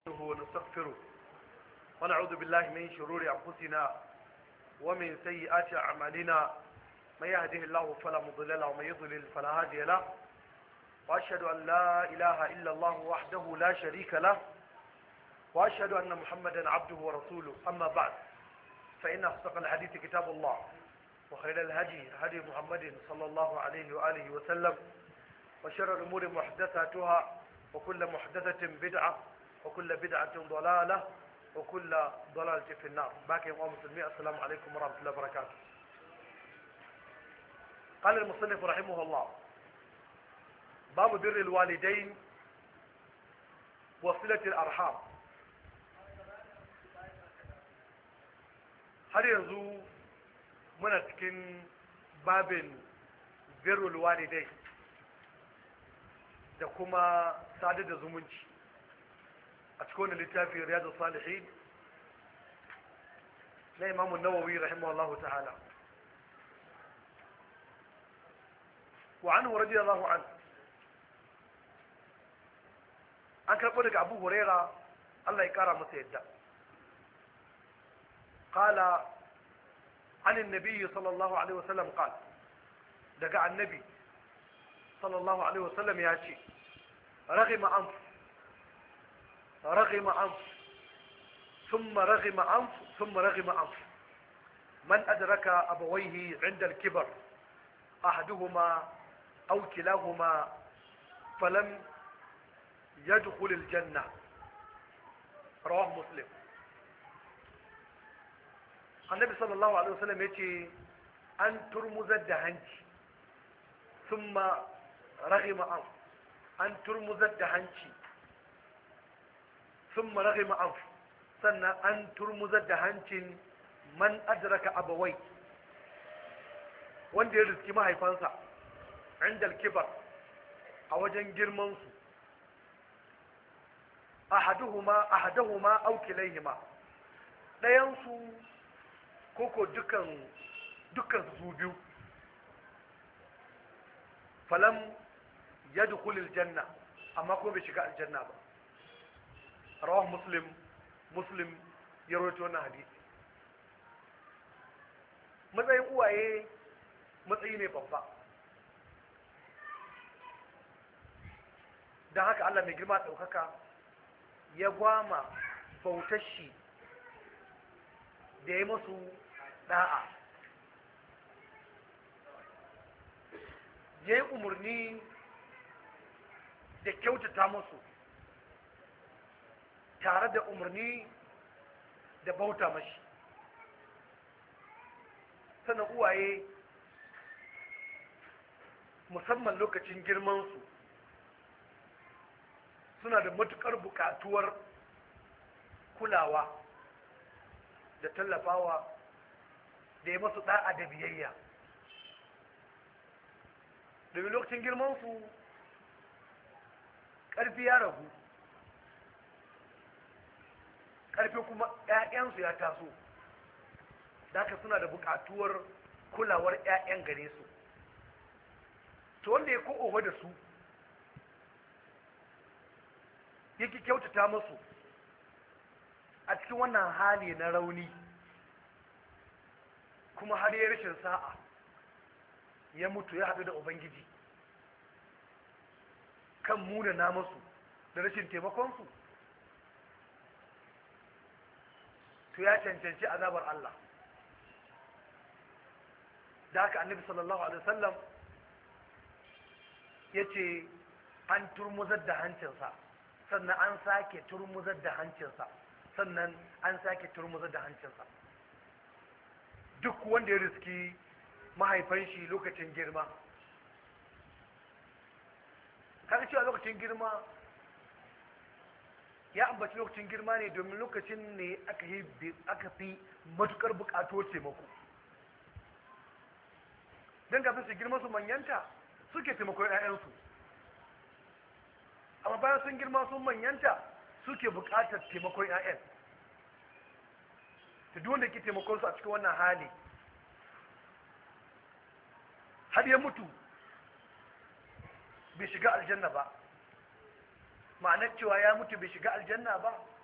ونستغفره ونعوذ بالله من شرور أنفسنا ومن سيئات أعمالنا من يهده الله فلا مضل له ومن يضلل فلا هادي له وأشهد أن لا إله إلا الله وحده لا شريك له وأشهد أن محمدا عبده ورسوله أما بعد فإن أصدق الحديث كتاب الله وخير الهدي هدي محمد صلى الله عليه وآله وسلم وشر الأمور محدثاتها وكل محدثة بدعة وكل بدعة ضلالة وكل ضلالة في النار باقي يا مسلمين السلام عليكم ورحمة الله وبركاته قال المصنف رحمه الله باب بر الوالدين وصلة الأرحام har yanzu muna cikin babin birrul walidai da kuma sadar da zumunci a cikin wani littafi riyadu salihin na imamu nawawi rahimahullahu ta'ala wa anhu radiyallahu an an karɓo daga abu huraira Allah ya kara masa yadda قال عن النبي صلى الله عليه وسلم قال دقى النبي صلى الله عليه وسلم ياتي رغم أنف رغم أنف ثم رغم أنف ثم رغم أنف من أدرك أبويه عند الكبر أحدهما أو كلاهما فلم يدخل الجنة رواه مسلم annabi sallallahu alaihi wasallam ya ce an turmuzar da hanci sun ma rahima an an turmuzar da hanci sun ma rahima an sannan an turmuzar da hancin man adraka abawai wanda ya riski mahaifansa inda kibar a wajen girmansu ahaduhuma ahaduhuma aw kilayhima ɗayansu koko dukan dukan su biyu falam ya dukulil janna amma kuma bai shiga aljanna ba rawah muslim muslim ya rawaito wannan hadisi matsayin uwaye matsayi ne babba don haka allah mai girma ɗaukaka ya gwama bautar shi da ya masu da'a ya yi umarni da kyautata masu tare da umarni da bauta mashi sannan uwaye musamman lokacin girmansu suna da matukar bukatuwar kulawa da tallafawa da ya masu da'a da biyayya domin lokacin girmansu ƙarfi ya ragu ƙarfi kuma 'ya'yansu ya taso da suna da buƙatuwar kulawar 'ya'yan gare su to wanda ya ko'owa da su yake kyautata masu a cikin wannan hali na rauni kuma har ya rashin sa'a ya mutu ya haɗu da ubangiji kan muna na masu da rashin taimakonsu to ya cancanci azabar Allah da haka annabi sallallahu alaihi wasallam ya ce an turmuzar da hancinsa sannan an sake turmuzar da hancinsa sannan an sake turmuzar da hancinsa duk wanda ya riski mahaifan shi lokacin girma kaga cewa lokacin girma ya ambaci lokacin girma ne domin lokacin ne aka fi matukar bukato taimako don kafin su girma su manyanta suke taimakon 'ya'yansu amma bayan sun girma sun manyanta suke bukatar taimakon 'ya'yan ta duk wanda ke taimakon su a cikin wannan hali har ya mutu bai shiga aljanna ba ma'anar cewa ya mutu bai shiga aljanna ba